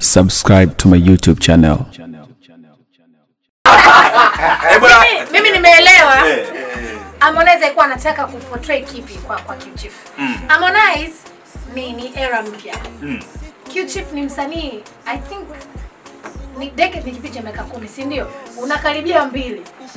subscribe to my YouTube channel. Eh, bwana, Mimi- mimi nimeelewa eh, Harmonize alikuwa anataka kuportray kipi kwa kwa Q-Chief. Harmonize ni ni era mpya. Mm. Q-Chief ni msanii I think ni decade ni kipindi cha miaka kumi, si ndio? Unakaribia mbili.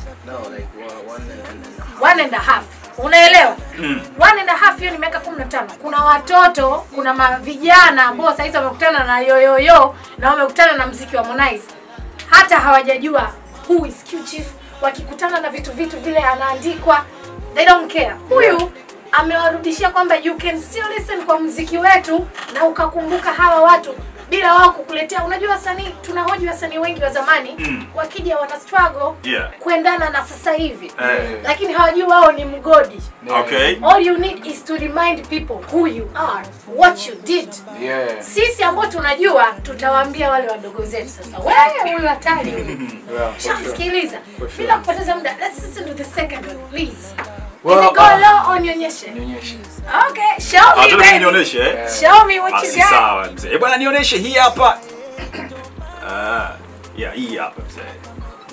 One and a half. Unaelewa? Mm. One and a half hiyo ni miaka 15. Kuna watoto, kuna ma vijana ambao sasa hizi wamekutana na yoyoyo na wamekutana na mziki wa Harmonize. Hata hawajajua who is Q-Chief. Wakikutana na vitu vitu vile anaandikwa, they don't care. Huyu amewarudishia kwamba you can still listen kwa mziki wetu na ukakumbuka hawa watu bila wao kukuletea. Unajua wasanii, tunahoji wasanii wengi wa zamani Mm. wakija wana struggle Yeah. kuendana na sasa hivi Eh. lakini hawajui wao ni mgodi. Okay. All you need is to remind people who you are, what you did. Yeah. Sisi ambao tunajua tutawaambia wale wadogo zetu sasa, wewe huyu hatari huyu. Yeah, for sure. Shamsikiliza. For sure. Bila kupoteza muda, let's listen to the second one, please. Well, Is it go uh, low or nionyeshe? Nionyeshe. Okay, show Ah, me tena baby. nionyeshe eh? Show me what you Basi got. sawa mzee. Eh, bwana nionyeshe hii hapa. Ah, yeah, hii hapa mzee.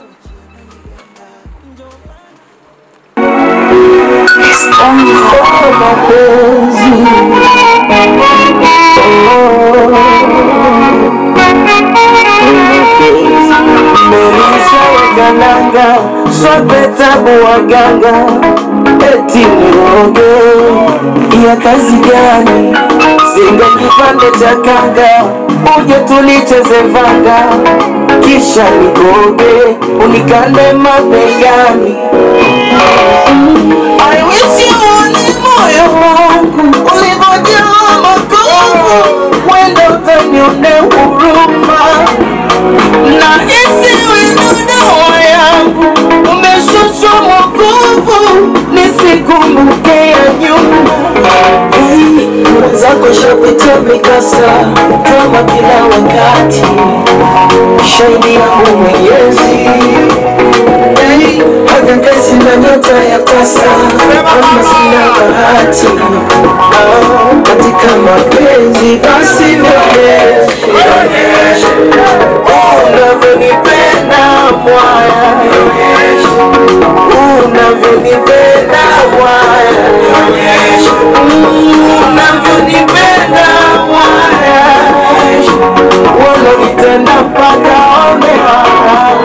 Melisha wagananga swape tabu waganga eti niroge ya kazi gani? Zinga kipande cha kanga uje tulicheze vanga kisha nikoge unikande mabegani I wish you uone moyo wangu ulivyojawa makovu, wenda utanione huruma na isiwe ndo dawa yangu, umeshushwa mwokovu, nisikumbuke ya nyuma. Hey, Mwenzako shapitia mikasa kama kila wakati, shahidi yangu Mwenyezi Hey, hata kesi na nyota ya tasa kama sina bahati Ah, katika mapenzi basi nionyeshe unavyonipenda mwaya unavyonipenda mwaya Mm, unavyonipenda mwaya wananitenda mpaka one haya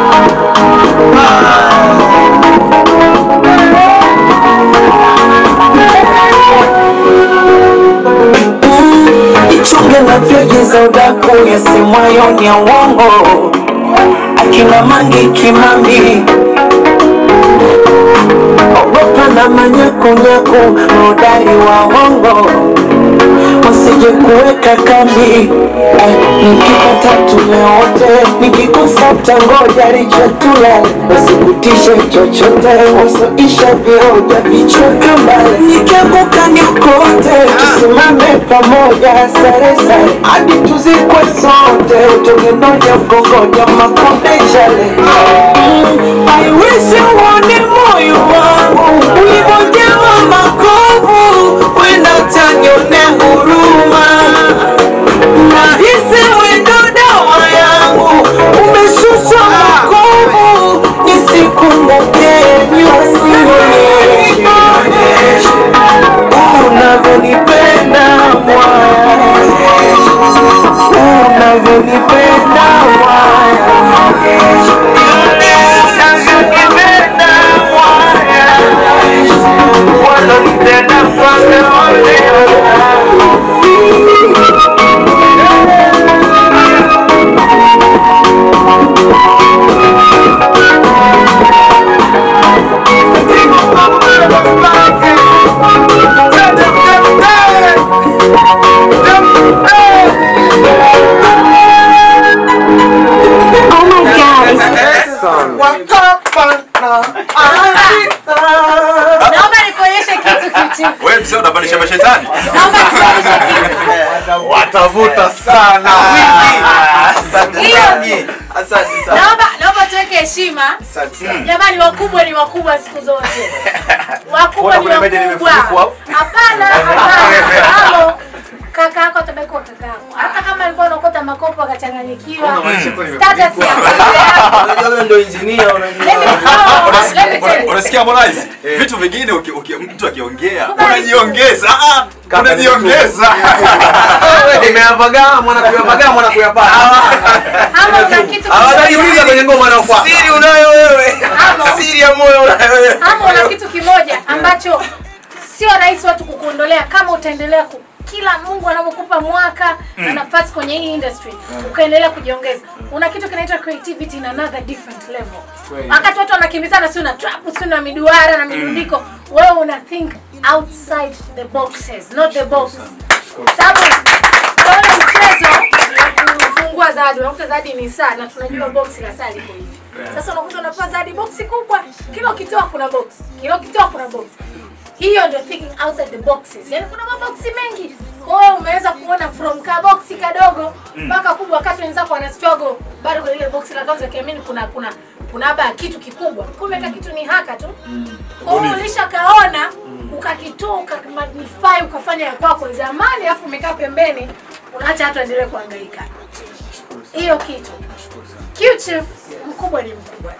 ichunge na peji za udaku yasemwayo ni ya uongo akina mangi kimambi ogopa na manyakunyaku maudari wa uongo wasije kuweka kambi Eh, nikipata tumeote nikikosa tangoja richotula wasikutishe chochote wasoisha vioja vichwa kambale nikianguka niokote tusimame pamoja sare sare hadi tuzikwe sote tugenoja mkongoja makonde chale Mm, I wish uone moyo wangu ulivyojawa makovu wenda utanione huruma nahisi wendo dawa yangu umeshushwa makovu nisikumbuke nyusi unavyonipenda mwaya unavyonipenda mwaya unavyonipenda mwaya wananipenda mpaka olea Naomba nikuonyeshe kitu kitu. Wewe mzee unabadilisha mashetani? Naomba nikuonyeshe kitu. Watavuta sana. Hiyo naomba naomba tuweke heshima. Jamani, wakubwa ni wakubwa siku zote. Wakubwa ni Mbona kuna maji wakubwa. nimefunikwa? Hapana, hapana. Halo. kaka yako atabaki kwa kaka yako hata kama alikuwa anaokota makopo akachanganyikiwa Unamaanisha kwa status ya nimepigwa. familia yako Unajua wewe ndio engineer unajua. Let me- no, let me tell you. unasikia Harmonize vitu vingine uki- uki- mtu akiongea Kubali. unajiongeza ah, Kaka unajiongeza Nimeyapagaa mwana kuyapagaa mwana kuyapata. ama una kitu Hawataniuliza kwenye ngoma wanaofuata. Siri unayo wewe. Ama- Siri ya moyo unayo wewe. ama una kitu kimoja ambacho sio rahisi watu kukuondolea kama utaendelea ku kila Mungu anavyokupa mwaka na nafasi kwenye hii industry ukaendelea kujiongeza. Una kitu kinaitwa creativity in another different level. Kweli. Wakati watu wanakimbizana, si una trap, si una miduara na midundiko, wewe una think outside the boxes, not the box. Sababu kwa ule mchezo wa kufungua zawadi, unakuta zawadi ni saa na tunajua box la saa liko hivi. Sasa unakuta unapewa zawadi boksi kubwa, kila ukitoa kuna box, kila ukitoa kuna box. Hiyo ndio thinking outside the boxes. Yaani kuna maboksi mengi. Kwa hiyo umeweza kuona from ka boksi kadogo mpaka kubwa, wakati wenzako wana struggle bado kwenye ile boksi la kwanza, kiamini kuna kuna kuna haba kitu kikubwa, kumbe ka kitu ni haka tu. Kwa hiyo ulishakaona ukakitoa ukamagnify ukafanya ya kwako zamani, alafu umekaa pembeni, unaacha watu waendelee kuhangaika. Hiyo kitu Q-Chief mkubwa ni mkubwa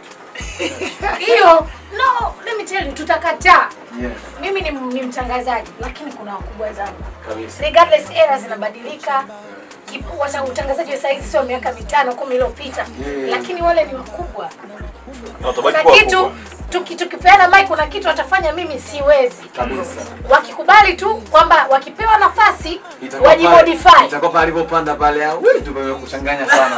hiyo no let me tell you tutakataa Yeah, mimi ni, ni mtangazaji lakini kuna wakubwa zangu kabisa. regardless era zinabadilika Kipu- wata- utangazaji wa saizi sio miaka mitano kumi iliyopita Yeah. lakini wale ni wakubwa Na utabaki kuna kuwa kitu kubwa. tuki, tukipeana mic kuna kitu watafanya mimi siwezi Kabisa. wakikubali tu kwamba wakipewa nafasi Itakuwa wajimodify pale- Itakuwa pale alivyopanda pale au wewe tumekuchanganya sana.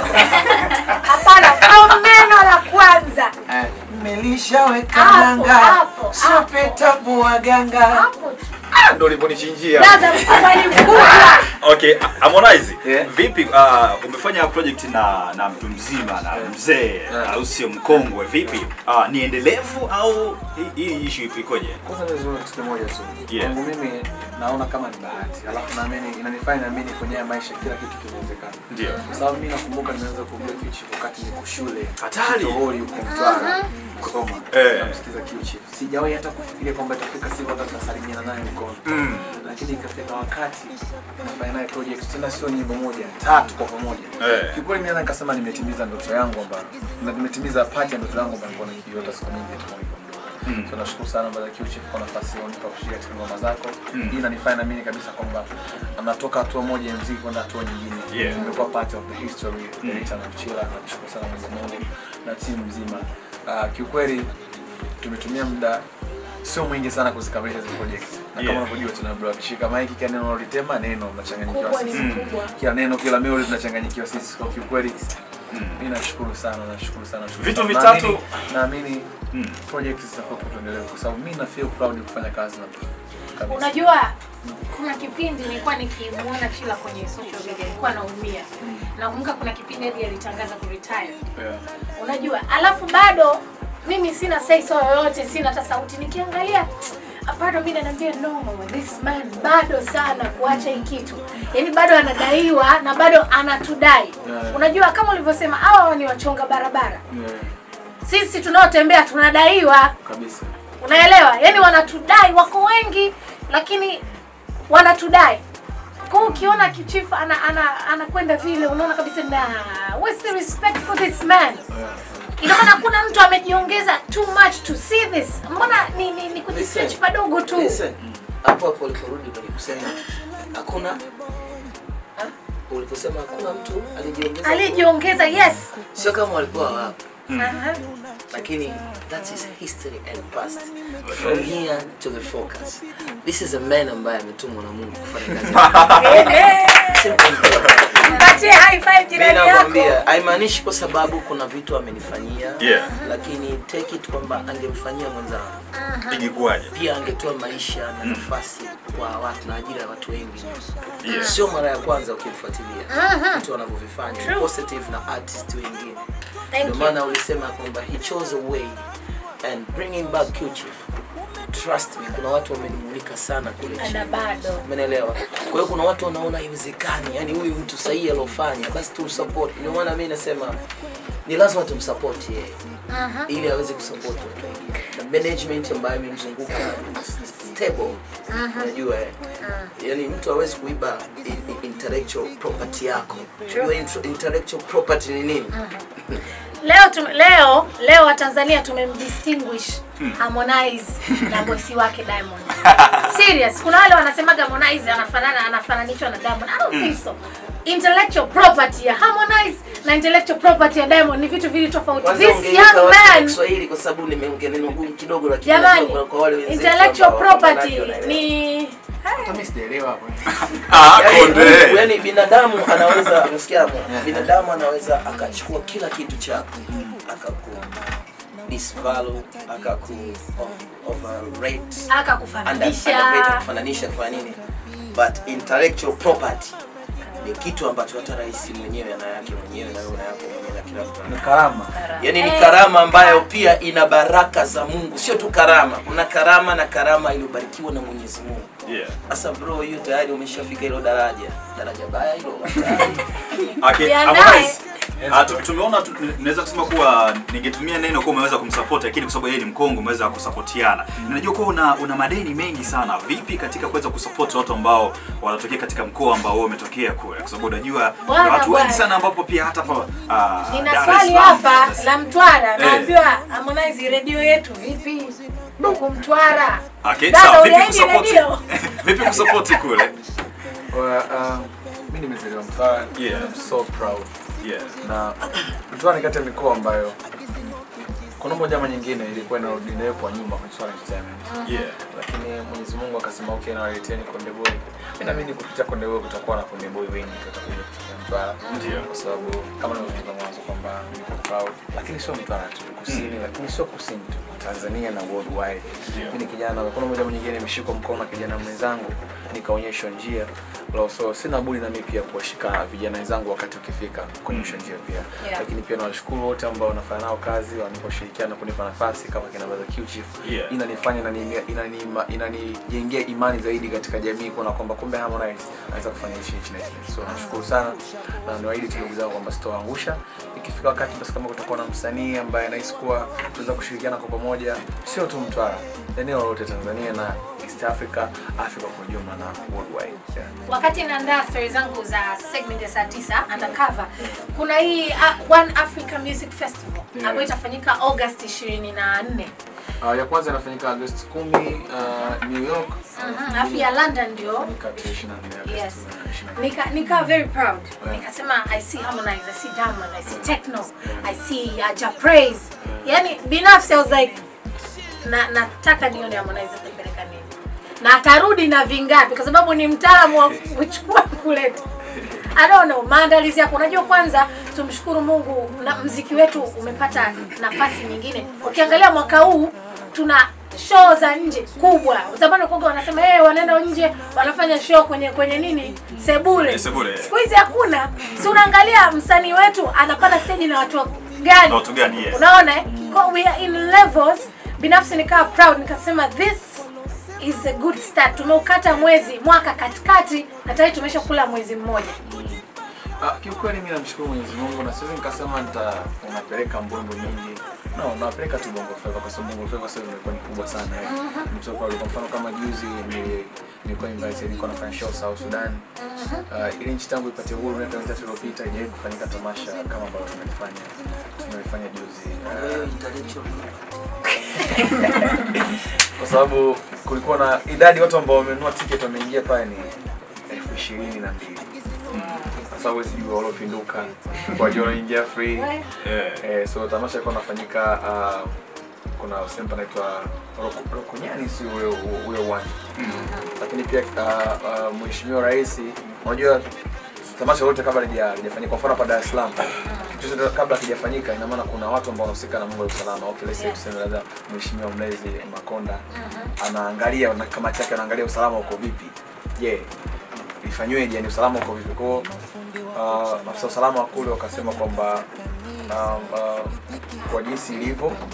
hapana au neno la kwanza Eh, Mmelishaweka Hapo, nanga. hapo, Sope hapo. tabu waganga. hapo Ah, Ndio uliponichinjia. Brother, mkubwa ni mkubwa Okay, Harmonize, Yeah. vipi uh, umefanya project na na mtu mzima na mzee Yeah. au sio mkongwe vipi? Uh, ni endelevu au hii- hii issue ipo ikoje? Kwanza nizungumze kitu kimoja tu. Yeah. Kwangu mimi naona kama ni bahati. Alafu naamini inanifanya naamini kwenye haya maisha kila kitu kinawezekana. Ndio. Kwa sababu mimi nakumbuka nimeanza kuongea kichi wakati niko shule. Hatari. Tohori huko Mtwara. Kusoma. Eh. Namsikiza kichi. Sijawahi hata kufikiria kwamba itafika siku hata tunasalimiana naye mkono. Mm. Lakini ikafika wakati nafanya naye project tena sio nyimbo moja, tatu kwa pamoja. Eh. Kiukweli mimi nikasema nimetimiza ndoto yangu kwamba na nimetimiza part ya ndoto yangu ambayo nilikuwa nikiota siku nyingi tu nilikuwa Mm. So nashukuru sana Brother Q Chief kwa nafasi hiyo unipa kushiriki katika ngoma zako. Mm. Hii inanifanya naamini kabisa kwamba anatoka hatua moja ya muziki kwenda hatua nyingine. Yeah. Nimekuwa part of the history Mm. ya Rita na Chila. Nashukuru sana Mwenyezi Mungu na timu nzima. Uh, kiukweli tumetumia muda sio mwingi sana kuzikamilisha hizo project. Na Yeah. kama unavyojua tuna bro akishika mic kila neno unalotema neno unachanganyikiwa kubwa ni sisi. mkubwa Kila neno kila melody tunachanganyikiwa sisi kwa kiukweli. Mm. Mimi nashukuru sana, nashukuru sana. nashukuru Vitu sana. vitatu- Naamini- naamini Mm. project zitakuwa tuendelee kwa sababu mimi na feel proud kufanya kazi na kabisa. Unajua, kuna kipindi nilikuwa nikimuona Chila kwenye social media, nilikuwa naumia. Nakumbuka kuna kipindi hadi alitangaza ku retire. Yeah. Unajua, alafu bado mimi sina say so yoyote, sina hata sauti. Nikiangalia bado mimi naniambia no, this man bado sana kuacha hii kitu, yaani bado anadaiwa na bado anatudai. Yeah. Unajua, kama ulivyosema, hawa ni wachonga barabara, Yeah. sisi tunaotembea tunadaiwa Kabisa. unaelewa yani wanatudai wako wengi lakini wanatudai kwa hiyo ukiona kichifu ana ana anakwenda vile unaona kabisa na what's the respect for this man Yeah. ina maana kuna mtu amejiongeza too much to see this mbona ni ni, ni kujistretch Listen. padogo tu Listen, hapo hapo uliporudi kwenye kusema hakuna ha? uliposema hakuna mtu alijiongeza alijiongeza yes sio kama walikuwa wapo Aha. lakini that is history and past from here to the focus this is a man ambaye ametumwa na mungu kufanya kazi Ehe. Simple and clear. mpatie high five Mimi jirani yako nakwambia haimaanishi kwa sababu kuna vitu amenifanyia Yeah. lakini take it kwamba angemfanyia mwenzangu Ingekuwaje? pia angetoa maisha na nafasi kwa watu na ajira ya watu wengi Yeah. sio mara ya kwanza ukimfuatilia vitu wanavyovifanya True. positive na artist wengine Thank ndio you. maana ulisema kwamba he chose a way and bringing back Q-Chief trust me kuna watu wamenimulika sana kule na chini bado Umeelewa? Kwa hiyo kuna watu wanaona haiwezekani, yani huyu mtu sahihi aliofanya, basi tumsupport. Ndio maana mimi nasema ni lazima tumsupport yeye Aha. ili aweze kusupport watu wengine. Na management ambayo imemzunguka is stable. Unajua eh? Yani mtu hawezi kuiba i- i- intellectual property yako. Unajua intro- intellectual property ni nini? leo tum, leo leo watanzania tumemdistinguish harmonize na bosi wake diamond serious kuna wale wanasemaga harmonize anafanana anafananishwa na diamond i don't think so intellectual property ya harmonize na intellectual property ya diamond ni vitu vili tofauti Kwanza this ungeiweka young watu wa man Kiswahili kwa sababu nimeongea neno gumu kidogo lakini jamani najua kwa wale wenzetu intellectual ambao property wanawake wanaelewa. ni Hata mimi sijaelewa hapo. Ah, Yaani, konde. yaani binadamu anaweza unasikia hapo? binadamu anaweza akachukua kila kitu chako akaku disvalue akaku of- overrate under- akakufananisha underrate, kufananisha kufanya nini but intellectual property ni kitu ambacho hata rais mwenyewe ana yake mwenyewe na wewe una yako mwenyewe na kila mtu ana Ni karama. yaani ni Eh, karama ambayo pia ina baraka za Mungu sio tu karama kuna karama na karama iliyobarikiwa na Mwenyezi Mungu Yeah. sasa bro hiyo tayari umeshafika hilo daraja daraja baya hilo Okay, Jiandae. Harmonize, ah, tu- tumeona tu- naweza kusema kuwa ningetumia neno kuwa umeweza kumsupport lakini kwa sababu yeye ni mkongo umeweza kusapotiana najua kuwa una, una madeni mengi sana vipi katika kuweza kusupport watu ambao wanatokea katika mkoa ambao wewe umetokea kule kwa sababu unajua kuna Bwana, watu wengi bwana. sana ambapo pia hata pa ah, nina Dar es swali Salaam, hapa Dar es- la Mtwara, Eh. naambiwa Harmonize redio yetu vipi huku Mtwara? Okay, Dada, sawa, vipi uliahidi kusupport redio? vipi kusupport kule Well, um, mimi nimezaliwa Mtwara. Yeah. I'm so proud. yeah Na Mtwara ni kati ya mikoa ambayo kuna moja ama nyingine ilikuwa inarudi nayo kwa nyuma kwenye swala la entertainment. yeah Lakini Mwenyezi Mungu akasema okay, na waleteni Konde Boy. Mimi naamini kupitia Konde Boy kutakuwa na Konde Boy wengi watakuja kutoka Mtwara. Ndio. Kwa sababu kama nilivyotoka mwanzo kwamba niko proud, lakini sio Mtwara tu, kusini, lakini sio kusini tu, Tanzania na worldwide. Ndio. Mimi ni kijana, kuna moja ama nyingine nimeshikwa mkono na kijana mwenzangu, nikaonyeshwa njia. Lo, so sina budi na mimi pia kuwashika vijana wenzangu wakati ukifika kuonyeshwa njia pia. Yeah. Lakini pia nawashukuru wote ambao wanafanya nao kazi, wanipa ushirikiano kunipa nafasi kama kina Brother Q Chief. Yeah. Inanifanya inani- inani- inanijengea imani zaidi katika jamii kuona kwamba kumbe Harmonize anaweza kufanya hichi hichi na hichi. So nashukuru sana na niwaahidi tu ndugu zangu kwamba sitoangusha. Ikifika wakati basi kama kutakuwa na msanii ambaye anahisi kuwa tunaweza kushirikiana kwa pamoja, sio tu Mtwara, eneo lolote Tanzania na East Africa, Africa kwa ujumla na worldwide. Yeah. wakati naandaa stori zangu za segment ya saa tisa undercover kuna hii uh, One Africa Music Festival Yeah. ambayo itafanyika August 24 Uh, ya kwanza inafanyika Agosti 10 uh, New York. Mhm, alafu ya London ndio Inafanyika tarehe 24 Agosti yes 24. nika nika very proud Yeah. nikasema i see harmonize i see diamond i see techno i see uh, ja praise yani binafsi i was like na nataka nione harmonize atapeleka nini na atarudi na vingapi kwa sababu ni mtaalamu wa kuchukua kuleta I don't know, maandalizi yako. Unajua, kwanza tumshukuru Mungu na mziki wetu umepata nafasi nyingine. Ukiangalia mwaka huu tuna show za nje kubwa. Zamani kwa wanasema hey, wanaenda nje wanafanya show kwenye kwenye nini sebule. Eh, sebule, eh. Siku hizi hakuna. Si unaangalia msanii wetu anapanda stage na watu gani? Na watu gani, yes. Unaona? eh? Kwa we are in levels. Binafsi nikawa proud nikasema this is a good start. Tumeukata mwezi mwaka katikati na tayari tumeshakula mwezi mmoja. Ah, kiukweli mimi namshukuru Mwenyezi Mungu na siwezi nikasema nita unapeleka mbwembwe nyingi. No, napeleka tu Bongo Flava kwa sababu Bongo Flava sasa imekuwa ni kubwa sana. eh. Mtu kwa kwa mfano kama juzi ni nilikuwa invited nilikuwa nafanya show South Sudan. Uh, ili nchi tangu ipate uhuru miaka mitatu iliyopita haijawahi kufanyika tamasha kama ambalo tumelifanya tumelifanya juzi. Ah, Wewe intellectual kwa sababu kulikuwa na idadi watu ambao wamenunua ticket wameingia pale ni elfu ishirini na mbili kwa sababu huwezi jua waliopinduka kwa jua wanaingia free We, yeah eh, so tamasha ilikuwa nafanyika uh, kuna sehemu panaitwa Roko- Rokonyani si ule ule uwanja lakini pia uh, uh, mheshimiwa rais unajua tamasha lote kabla lija- lijafanyika kwa mfano hapa Dar es Salaam kitu chochote kabla kijafanyika ina maana kuna watu ambao wanahusika na mambo ya usalama okay let's say Yeah. tuseme labda mheshimiwa mlezi Makonda anaangalia na kamati yake anaangalia usalama uko vipi je ifanyweje yani usalama uko vipi kwao uh, afisa usalama wa kule wakasema kwamba um, uh, kwa jinsi ilivyo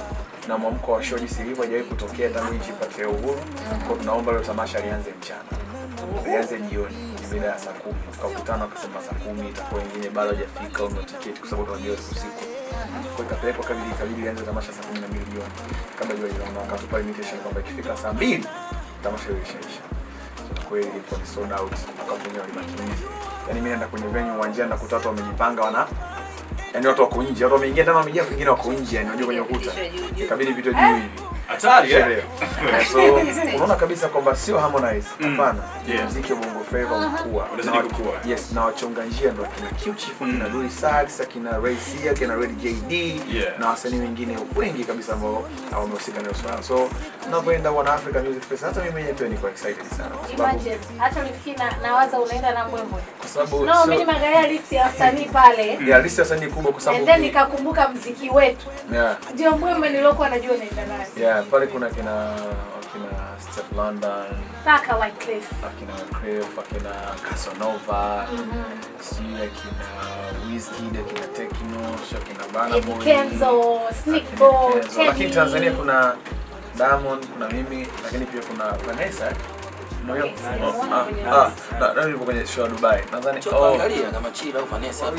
na mwamko wa show jinsi ilivyo haijawahi kutokea tangu nchi ipate uhuru. Kwa hiyo tunaomba leo tamasha lianze mchana, lianze jioni mida ya saa kumi. Tukakutana wakasema saa kumi itakuwa wengine bado hajafika au tiketi, kwa sababu tunajua usiku. Kwa hiyo ikapelekwa kabidi ikabidi lianze tamasha saa kumi na mbili jioni kabla jua linaondoka, wakatupa limitation kwamba ikifika saa mbili tamasha hilo lishaisha. So, kweli ilikuwa ni sold out, wakapu wenyewe walibaki nje. Yaani mimi naenda kwenye venue uwanjani nakuta watu wamejipanga wana yaani watu wako nje, watu wameingia ndani wameingia, wengine wako nje, yani unajua kwenye ukuta. Ikabidi vitu juu hivi. Hatari eh? Sherehe. So unaona kabisa kwamba sio Harmonize, hapana. Yeah. Muziki wa Bongo Flava mkua. Unazidi kukua. Yes, na wachonga njia ndo akina Q Chief, akina Dully Sax, akina Ray C, akina Red JD Yeah. na wasanii wengine wengi kabisa ambao wamehusika na swala. So tunapoenda One Africa Music Fest, hata mimi mwenyewe pia niko excited sana kwa sababu Imagine, hata ulifikiri na nawaza unaenda na mbwembwe. kwa sababu No, sio- mimi nimeangalia list ya wasanii pale. yeah, list ya wasanii kubwa kwa sababu And then nikakumbuka mziki wetu. yeah. Ndio mbwembwe niliokuwa najua naenda naye. Yeah, pale kuna kina akina Steph London, Mpaka Wyclef. akina Crave, akina Casanova, sijui akina Wizkid, akina Tekno, sio akina Burna Eddie Boy, Kenzo, Sneak akina Bo, Kenzo. Lakini Teddy. Tanzania kuna Diamond, kuna mimi, lakini pia kuna Vanessa. No, hiyo- Okay, oh, simuona ah, kwenye ah, list. na- na nilipo kwenye show ya Dubai. Nadhani Choka oh, angalia kama Chila au Vanessa hapa.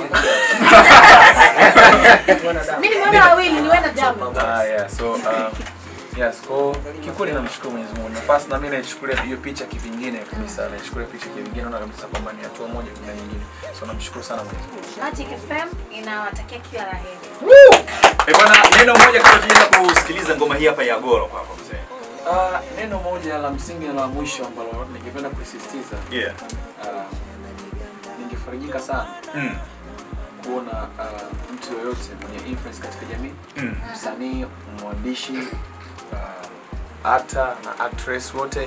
Mimi nimeona wawili niwe na Diamond. Ah, yeah. So, um, yes, kwa kikweli namshukuru Mwenyezi Mungu. Nafasi na mimi naichukulia hiyo picha kivingine kabisa. Naichukulia picha kivingine naona kabisa kwamba ni hatua moja kuna nyingine. So namshukuru sana Mwenyezi Mungu. Magic FM inawatakia kila la heri. Eh, bwana neno moja kabla tujaenda kusikiliza ngoma hii hapa ya Goro kwako mzee. Uh, neno moja la msingi na la mwisho ambalo ningependa kusisitiza Yeah. uh, ningefarijika sana Mm. kuona uh, mtu yoyote mwenye influence katika jamii Mm. msanii mwandishi uh, hata na actress wote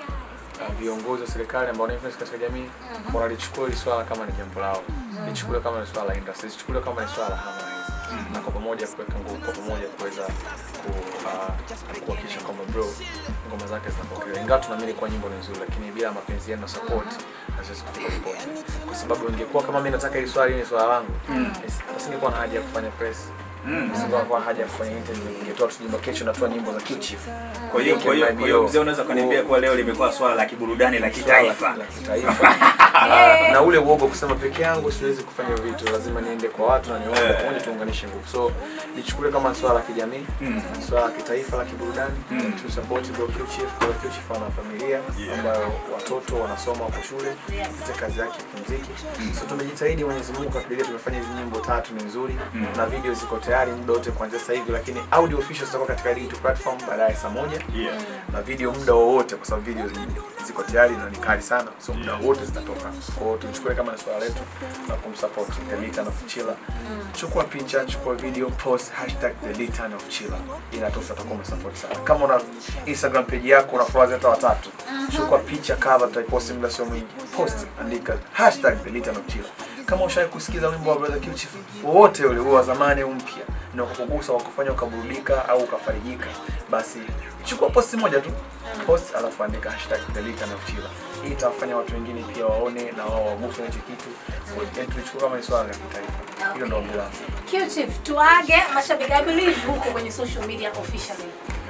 uh, viongozi wa serikali ambao wana influence katika jamii wanalichukua hili swala kama ni jambo lao lichukuliwe kama ni swala la industry lichukuliwe kama ni swala la Harmonize na kwa pamoja kuweka nguvu kwa pamoja kuweza ku- uh, kuhakikisha kwamba bro ngoma zake zinapokelewa ingawa tunaamini kuwa nyimbo ni nzuri lakini bila mapenzi yenu na support haziwezi kufika popote kwa sababu ingekuwa kama mimi nataka hili swala hili ni swala langu nisingekuwa na haja ya kufanya press Mm. nisingekuwa na haja ya kufanya interview ningetoa tu nyimbo kesho natoa nyimbo za Q Chief Kwa hiyo kwa hiyo kwa hiyo mzee unaweza kuniambia kuwa leo limekuwa swala la kiburudani la kitaifa. la kitaifa na, na ule uoga kusema peke yangu siwezi kufanya vitu lazima niende kwa watu na niombe Eh. pamoja tuunganishe nguvu so nichukulie kama swala la kijamii Mm. swala la kitaifa la kiburudani Mm. tu support bro Q Chief kwa Q Chief ana familia Yeah. ambayo watoto wanasoma wako shule katika kazi yake ya kimuziki so tumejitahidi Mwenyezi Mungu katujalia tumefanya hizi nyimbo tatu ni nzuri Mm. na video ziko tayari muda wote kuanzia sasa hivi lakini audio official zitakuwa katika digital platform baadaye saa moja Yeah. na video muda wowote kwa sababu video zi- ziko tayari na ni kali sana so muda wote zitatoka kwa hiyo tulichukua kama ni swala letu la kumsupport the Litan of Chilla chukua picha chukua video post hashtag the Litan of Chilla inatosha utakuwa umesupport sana kama una Instagram page yako una followers hata watatu chukua picha cover tutaiposti muda sio mwingi post andika hashtag the Litan of Chilla kama ushawahi kusikiza wimbo wa Brother Q Chief wowote ule uwe wa zamani au mpya na ukakugusa wakufanya ukaburudika au ukafarijika basi chukua posti moja tu post alafu andika hashtag the Litan of Chilla hii itawafanya watu wengine pia waone na wao waguswe na hicho kitu Yaani tulichukua kama ni swala la kitaifa hilo ndo ombi langu Q-Chief, tuage mashabiki. I believe huko kwenye social media officially.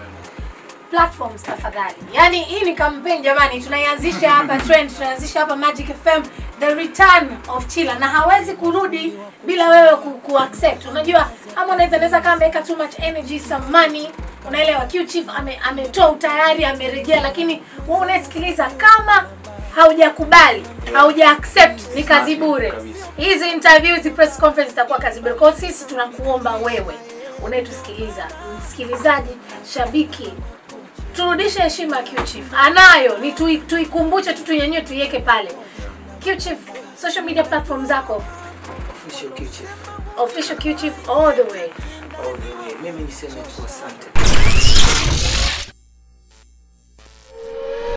Platforms tafadhali. Yaani hii ni campaign jamani, tunaianzisha hapa trend, tunaianzisha hapa Magic FM the return of Chilla na hawezi kurudi bila wewe ku, ku accept. Unajua ama unaweza naweza kama ameweka too much energy some money. Unaelewa Q-Chief ame, ametoa utayari amerejea, lakini wewe unasikiliza kama haujakubali hauja accept ni kazi bure Kabisa. hizi interview hizi press conference zitakuwa kazi bure kwa hiyo sisi tunakuomba wewe unayetusikiliza msikilizaji shabiki turudishe heshima ya Q-Chief anayo ni tui- tuikumbuche tu tuinyanyue tuiweke pale Q-Chief social media platform zako Official Q Chief. official Q-Chief all the way All the way. Mimi niseme tu asante.